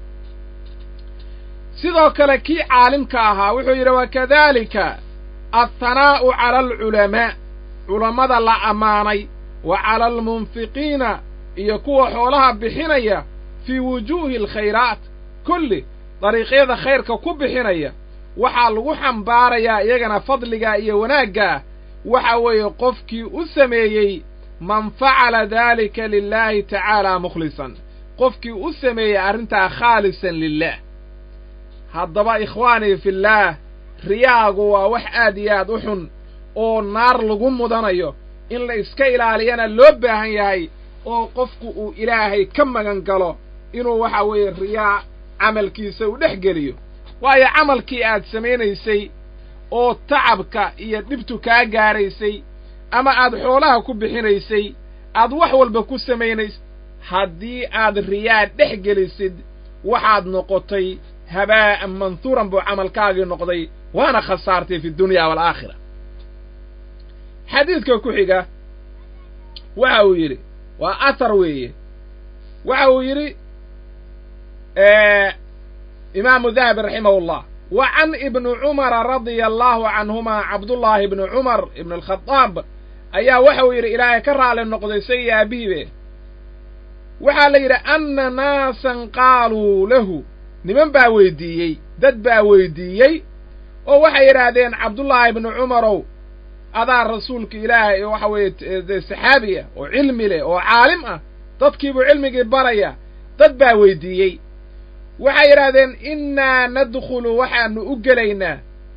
[SPEAKER 2] sidoo kale kii caalimka ahaa wuxuu yidhi wakadaalika althanaa'u cala alculamaa culammada la ammaanay wa cala almunfiqiina iyo kuwa xoolaha bixinaya fii wujuuhi alkhayraat kulli dariiqyada khayrka ku bixinaya waxaa lagu xambaarayaa iyagana fadligaa iyo wanaaggaa waxa weeye qofkii u sameeyey man facala daalika lilaahi tacaala mukhlisan qofkii u sameeyey arrintaa khaalisan lilah haddaba ikhwaanii fillaah riyaagu waa wax aad iyo aad u xun oo naar lagu mudanayo in la iska ilaaliyana loo baahan yahay oo qofku uu ilaahay ka magan galo inuu waxa weeye riyaa camalkiisa u dhex geliyo waayo camalkii aad samaynaysay oo tacabka iyo dhibtu kaa gaaraysay ama aad xoolaha ku bixinaysay aad wax walba ku samaynays haddii aad riyaa dhex gelisid waxaad noqotay habaa'an manhuuran buu camalkaagii noqday waana khasaartay fi dunya waalaakhira xadiidka ku xiga waxa uu yidhi waa athar weeye waxa uu yidhi imaamu dahabi raximahullah wa can ibni cumara radia allaahu canhumaa cabdullaahi ibni cumar ibn alkhadaab ayaa waxau yidhi ilaahay ka raali noqday isagii aabihiibe waxaa la yidhi anna naasan qaaluu lahu niman baa weyddiiyey dad baa weyddiiyey oo waxay yidhaahdeen cabdullaahi ibni cumarow adaa rasuulka ilaahay waxa weeye saxaabi ah oo cilmi leh oo caalim ah dadkiibuu cilmigii baraya dad baa weyddiiyey waxay yidhaahdeen innaa nadkhulu waxaanu u gelaynaa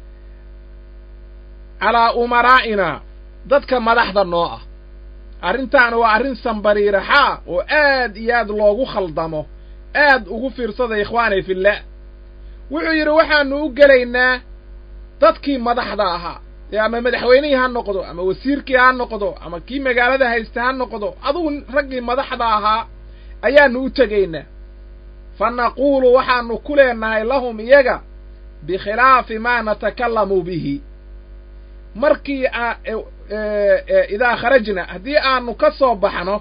[SPEAKER 2] calaa umaraa'ina dadka madaxda noo ah arrintaana waa arrin sambariiraxaa oo aad iyo aad loogu khaldamo aad ugu fiirsada ikhwaanay fillaah wuxuu yidhi waxaanu u gelaynaa dadkii madaxda ahaa ee ama madaxweynihii ha noqdo ama wasiirkii ha noqdo ama kii magaalada haysta ha noqdo adugu raggii madaxda ahaa ayaannu u tegaynaa fa naquulu waxaannu ku leenahay lahum iyaga bikhilaafi maa natakallamu bihi markii idaa kharajna haddii aanu ka soo baxno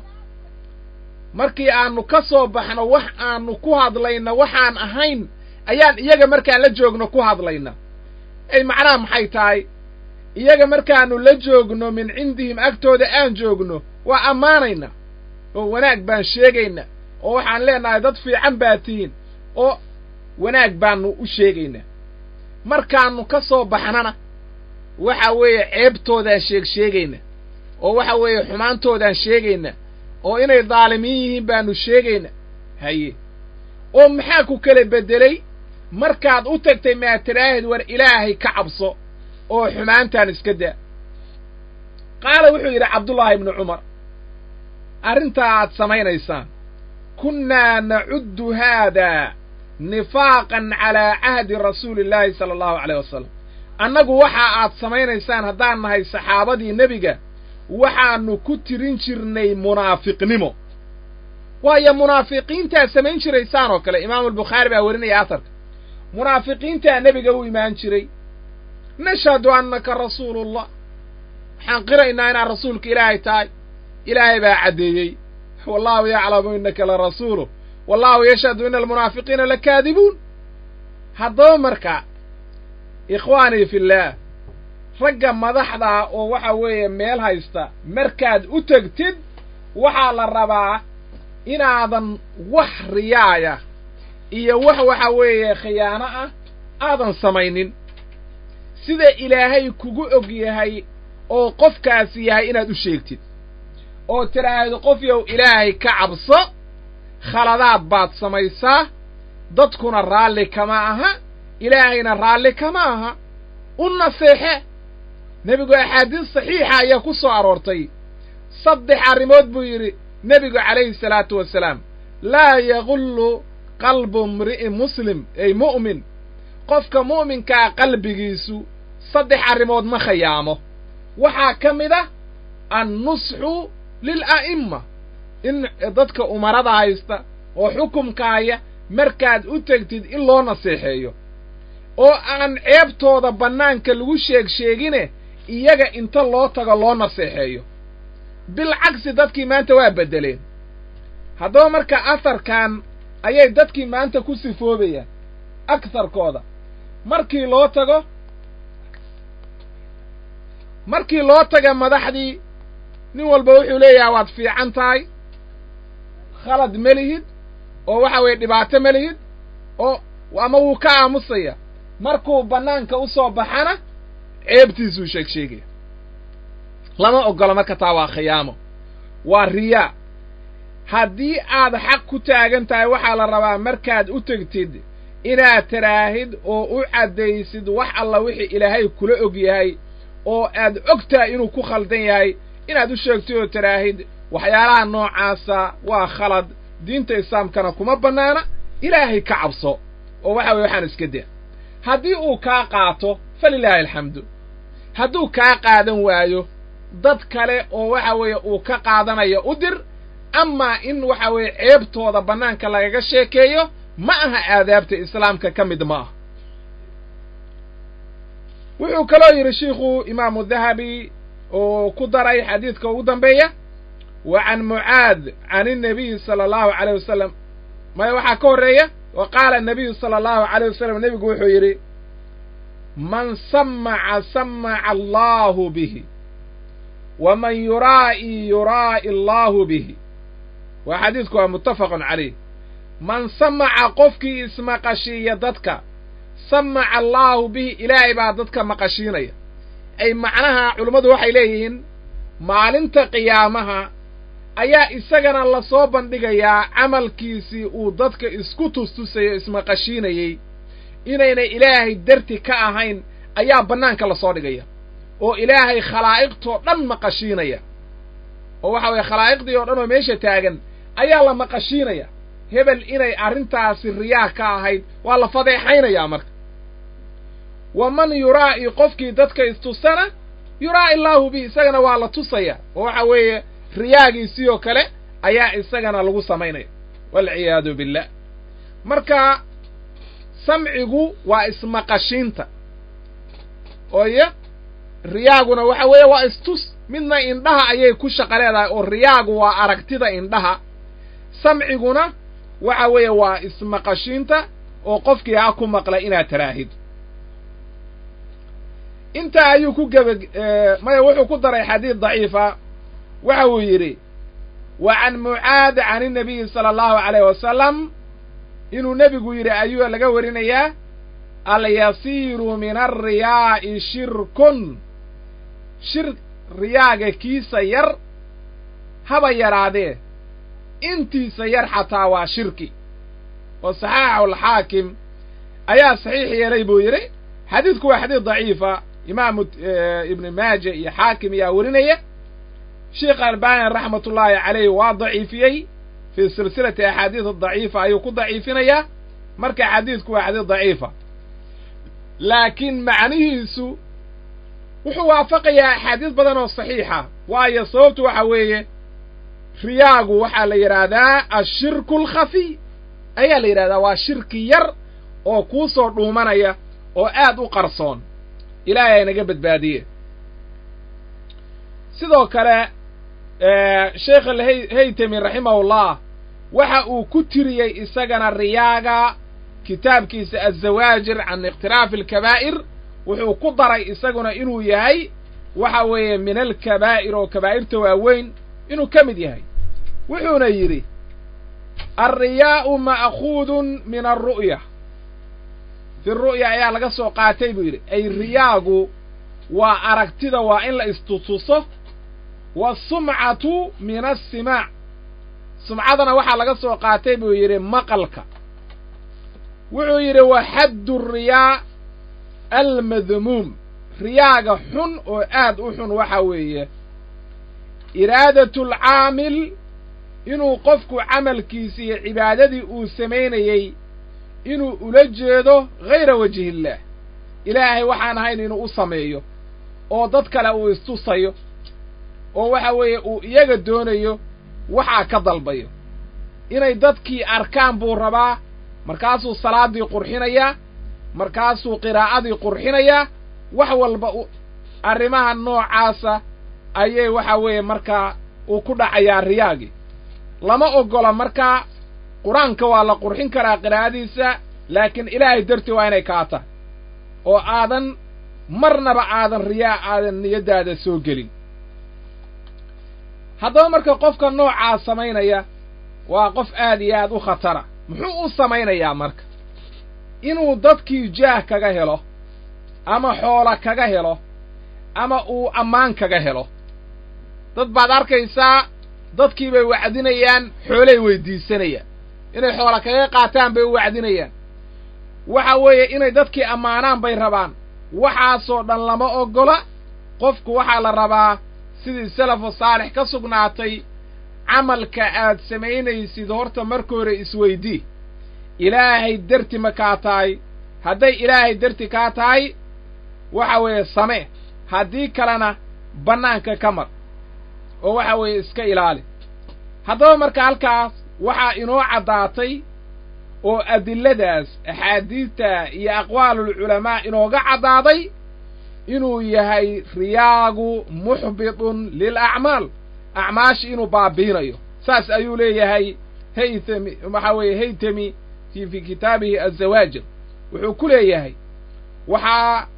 [SPEAKER 2] markii aanu ka soo baxno wax aanu ku hadlayna waxaan ahayn ayaan iyaga markaan la joogno ku hadlayna ay macnaha maxay tahay iyaga markaannu la joogno min cindihim agtooda aan joogno waa ammaanayna oo wanaag baan sheegayna oo waxaan leenahay dad fiican baa tihiin oo wanaag baannu u sheegaynaa markaannu ka soo baxnana waxa weeye ceebtoodaan sheeg sheegayna oo waxa weeye xumaantoodaan sheegayna oo inay daalimiin yihiin baannu sheegayna haye oo maxaa ku kala beddelay markaad u tagtay maa tiraahid war ilaahay ka cabso oo xumaantaan iska daa qaala wuxuu yidhi cabdullaahi ibnu cumar arrintaa aad samaynaysaan kunnaa nacuddu haadaa nifaaqan calaa cahdi rasuuli illaahi sala allahu caleyh wasalam annagu waxa aad samaynaysaan haddaan nahay saxaabadii nebiga waxaannu ku tirin jirnay munaafiqnimo waayo munaafiqiintaa samayn jiraysaan oo kale imaamulbukhaari baa werinaya asarka munaafiqiintaa nebiga u imaan jiray nashhadu annaka rasuulullah waxaan qiraynaa inaad rasuulka ilaahay tahay ilaahay baa caddeeyey wallaahu yaclamu innaka la rasuulu wallaahu yashhadu ina almunaafiqiina lakaadibuun haddaba marka ikhwaanii fillaah ragga madaxdaa oo waxa weeye meel haysta markaad u tegtid waxaa la rabaa inaadan wax riyaaya iyo wax waxa weeye khiyaano ah aadan samaynin sida ilaahay kugu og yahay oo qofkaasi yahay inaad u sheegtid oo tidhaahdo qof yow ilaahay ka cabso khaladaad baad samaysaa dadkuna raalli kama aha ilaahayna raalli kama aha u naseexe nebigu axaadiis saxiixa ayaa ku soo aroortay saddex arrimood buu yidhi nebigu calayhi salaatu wasalaam laa yagullu qalbu imri'in muslim ay mu'min qofka mu'minkaa qalbigiisu saddex arrimood ma khayaamo waxaa ka mid ah annusxu lila'imma in dadka umarada haysta oo xukumkaaya markaad u tegtid in loo naseexeeyo oo aan ceebtooda bannaanka lagu sheeg sheegine iyaga inta loo tago loo naseexeeyo bilcagsi dadkii maanta waa beddeleen haddaba marka asarkan ayay dadkii maanta ku sifoobayaan agsarkooda markii loo tago markii loo taga madaxdii nin walba wuxuu leeyahay waad fiican tahay khalad ma lihid oo waxa weeye dhibaato ma lihid oo ama wuu ka aamusaya markuu bannaanka u soo baxana ceebtiisuu sheeg sheegaya lama oggola marka taa waa khiyaamo waa riyaa haddii aad xaq ku taagan tahay waxaa la rabaa markaad u tegtid inaad taraahid oo u caddaysid wax alla wixii ilaahay kula og yahay oo aad og tahay inuu ku khaldan yahay inaad u sheegtid oo taraahid waxyaalaha noocaasa waa khalad diinta islaamkana kuma bannaana ilaahay ka cabso oo waxa weye waxaan iska daa haddii uu kaa qaato falilaahi alxamdu hadduu kaa qaadan waayo dad kale oo waxa weeye uu ka qaadanayo u dir amaa in waxa weeye ceebtooda bannaanka lagaga sheekeeyo ma aha aadaabta islaamka ka mid ma ah wuxuu kaloo yidhi shiikhu imaamu dahabi oo ku daray xadiidka ugu dambeeya wa can mucaad can innabiyi sala allahu caleyh wasalam maya waxaa ka horreeya wa qaala annabiyu sala allahu caleyh wasalam nebigu wuxuu yidhi man samaca samaca allaahu bihi waman yuraa'i yuraa'i allaahu bihi waa xadiidku waa muttafaqun calayh man samaca qofkii ismaqashiiya dadka samaca allaahu bihi ilaahay baa dadka maqashiinaya ay macnaha culummadu waxay leeyihiin maalinta qiyaamaha ayaa isagana lasoo bandhigayaa camalkiisii uu dadka isku tustusayo ismaqashiinayey inaynay ilaahay darti ka ahayn ayaa bannaanka lasoo dhigaya oo ilaahay khalaa'iqtoo dhan maqashiinaya oo waxa weeye khalaa'iqdii oo dhan oo meesha taagan ayaa la maqashiinaya hebel inay arrintaasi riyaah ka ahayd waa la fadeexaynayaa marka waman yuraa'i qofkii dadka istusana yuraa'i allaahu bihi isagana waa la tusaya oo waxa weeye riyaagiisii oo kale ayaa isagana lagu samaynaya waalciyaadu billah marka samcigu waa ismaqashiinta ooyo riyaaguna waxa weeye waa istus midna indhaha ayay ku shaqa leedahay oo riyaagu waa aragtida indhaha samciguna waxa weeye waa ismaqashiinta oo qofkii ha ku maqla inaad taraahid intaa ayuu ku geba maya wuxuu ku daray xadiid daciifa waxa uu yidhi wa can mucaad can innabiyi sala allahu calayh wasalam inuu nebigu yidhi ayuu laga warinayaa alyasiiru min alriyaa'i shirkun shir riyaaga kiisa yar haba yaraadee intiisa yar xataa waa shirki oo saxaaxu alxaakim ayaa saxiix yeelay buu yidhi xadiidku waa xadiid daciifa imaamu ibni maaja iyo xaakim ayaa werinaya sheikh albani raxmatullaahi calayh waa daciifiyey fii silsilati axaadiis daciifa ayuu ku daciifinayaa marka xadiidku waa xadiid daciifa laakiin macnihiisu wuxuu waafaqayaa axaadiis badan oo saxiixa waayo sababtu waxa weeye riyaagu waxaa la yidhaahdaa ashirku alkhafiy ayaa la yidhahdaa waa shirki yar oo kuu soo dhuumanaya oo aad u qarsoon ilaahay aynaga badbaadiye sidoo kale sheekh alhaytami raximahullah waxa uu ku tiriyey isagana riyaaga kitaabkiisa azawaajir can ikhtilaafi alkabaa'ir wuxuu ku daray isaguna inuu yahay waxa weeye min alkabaa'ir oo kabaa'irta waaweyn inuu ka mid yahay wuxuuna yidhi alriyaa'u ma'khuudun min alru'ya fi ru'ya ayaa laga soo qaatay buu yidhi ay riyaagu waa aragtida waa in la istutuso waasumcatu min asimaac sumcadana waxaa laga soo qaatay buu yidhi maqalka wuxuu yidhi wa xaddu riyaa almadmuum riyaaga xun oo aad u xun waxa weeye iraadatu alcaamil inuu qofku camalkiisi iyo cibaadadii uu samaynayey inuu ula jeedo hayra wajhi illaah ilaahay waxaan ahayn inuu u sameeyo oo dad kale uu istusayo oo waxa weeye uu iyaga doonayo waxaa ka dalbayo inay dadkii arkaan buu rabaa markaasuu salaaddii qurxinayaa markaasuu qiraa'adii qurxinayaa wax walba arrimaha noocaasa ayay waxa weeye markaa uu ku dhacayaa riyaagii lama oggola markaa qur-aanka waa la qurxin karaa qiraa'adiisa laakiin ilaahay dartii waa inay kaa tahay oo aadan marnaba aadan riyaa aadan niyaddaada soo gelin haddaba marka qofka noocaa samaynaya waa qof aad iyo aad u khatara muxuu u samaynayaa marka inuu dadkii jaah kaga helo ama xoola kaga helo ama uu ammaan kaga helo dad baad arkaysaa dadkii bay wacdinayaan xoolay weydiisanayaan inay xoola kaga qaataan bay u wacdinayaan waxa weeye inay dadkii ammaanaan bay rabaan waxaasoo dhan lama oggola qofku waxaa la rabaa sidii salafu saalix ka sugnaatay camalka aad samaynaysid horta marka hore isweydii ilaahay darti ma kaa tahay hadday ilaahay darti kaa tahay waxa weeye samee haddii kalena bannaanka ka mar oo waxa weeye iska ilaali haddaba marka halkaas waxaa inoo caddaatay oo adilladaas axaadiidta iyo aqwaalulculamaa inooga caddaaday inuu yahay riyaagu muxbitun lilacmaal acmaashi inuu baabiinayo saas ayuu leeyahay haytami waxa weeye haytami fi fi kitaabihi azawaajir wuxuu ku leeyahay waxaa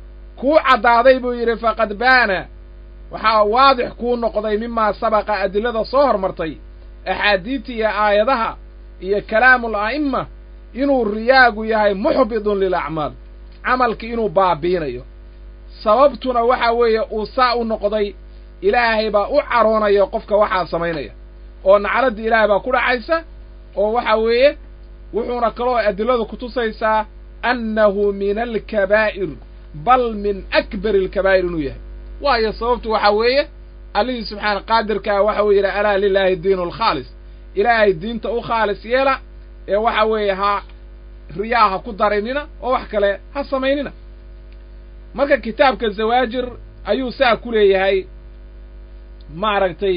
[SPEAKER 2] kuu caddaaday buu yidhi faqad baana waxaa waadix kuu noqday mimaa sabaqa adillada soo hormartay axaadiidta iyo aayadaha iyo kalaamul a'imma inuu riyaagu yahay muxbidun lilacmaal camalki inuu baabiinayo sababtuna waxaa weeye uu saa u noqday ilaahay baa u caroonaya qofka waxaa samaynaya oo nacladdii ilaahay baa ku dhacaysa oo waxa weeye wuxuuna kaloo adilladu kutusaysaa annahu min alkabaa'ir bal min akbari alkabaa'ir inuu yahay waayo sababtu waxaa weeye allihii subxaana qaadirkaa waxa uu yidhi alaa lilaahi diinu alkhaalis ilaahay diinta u khaalis yeela ee waxa weeye ha riyaa ha ku darinina oo wax kale ha samaynina marka kitaabka zawaajir ayuu saa ku leeyahay maaragtay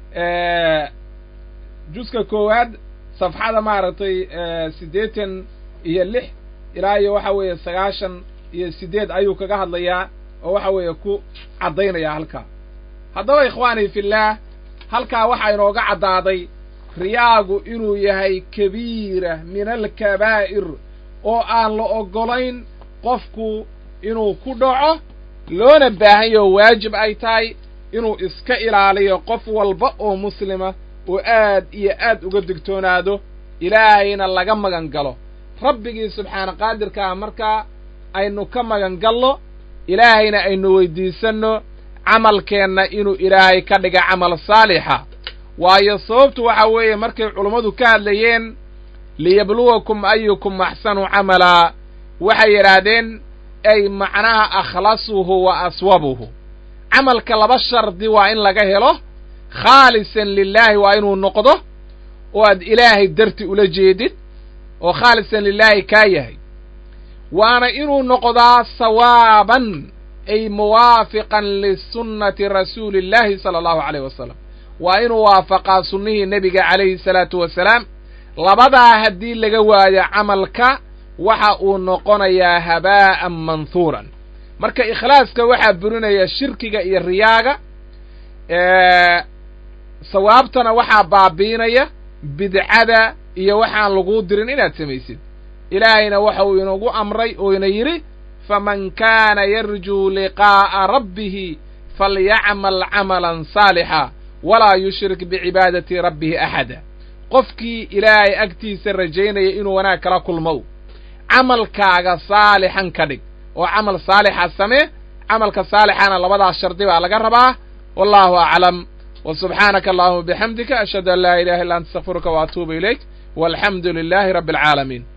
[SPEAKER 2] juska koowaad safxada maaragtay siddeetan iyo lix ilaa iyo waxa weeye sagaashan iyo siddeed ayuu kaga hadlayaa oo waxa weeye ku caddaynaya halkaa haddaba ikhwaanii fillaah halkaa waxaa inooga caddaaday riyaagu inuu yahay kabiira min alkabaa'ir oo aan la oggolayn qofku inuu ku dhaco loona baahan yaho waajib ay tahay inuu iska ilaaliyo qof walba oo muslima oo aad iyo aad uga digtoonaado ilaahayna laga magan galo rabbigii subxaana qaadirkaa markaa aynu ka magan galno ilaahayna aynu weydiisanno camalkeenna inuu ilaahay ka dhiga camal saalixa waayo sababtu waxa weeye markay culummadu ka hadlayeen liyabluwakum ayukum axsanu camalaa waxay yidhaahdeen ay macnaha akhlasuhu wa aswabuhu camalka laba shardi waa in laga helo khaalisan lilaahi waa inuu noqdo oo aad ilaahay darti ula jeedid oo khaalisan lilaahi kaa yahay waana inuu noqdaa sawaaban ay muwaafiqan lisunnati rasuuli illaahi sala allahu calayh wasalam waa inuu waafaqaa sunnihii nebiga calayhi salaatu wasalaam labadaa haddii laga waayo camalka waxa uu noqonayaa habaa'an manhuuran marka ikhlaaska waxaa burinaya shirkiga iyo riyaaga sawaabtana waxaa baabiinaya bidcada iyo waxaan laguu dirin inaad samaysid ilaahayna waxa uu inagu amray oo ina yidhi faman kaana yarjuu liqaa'a rabbihi falyacmal camalan saalixa walaa yushrik bicibaadati rabbihi axada qofkii ilaahay agtiisa rajaynaya inuu wanaag kala kulmow camalkaaga saalixan ka dhig oo camal saalixa samee camalka saalixana labadaas shardi baa laga rabaa wallahu aclam wa subxaanaka allahuma bixamdika ashhadu an laa ilaha illa anta astakfiruka wa atuubu ilayk walxamdu lilaahi rabbi alcaalamiin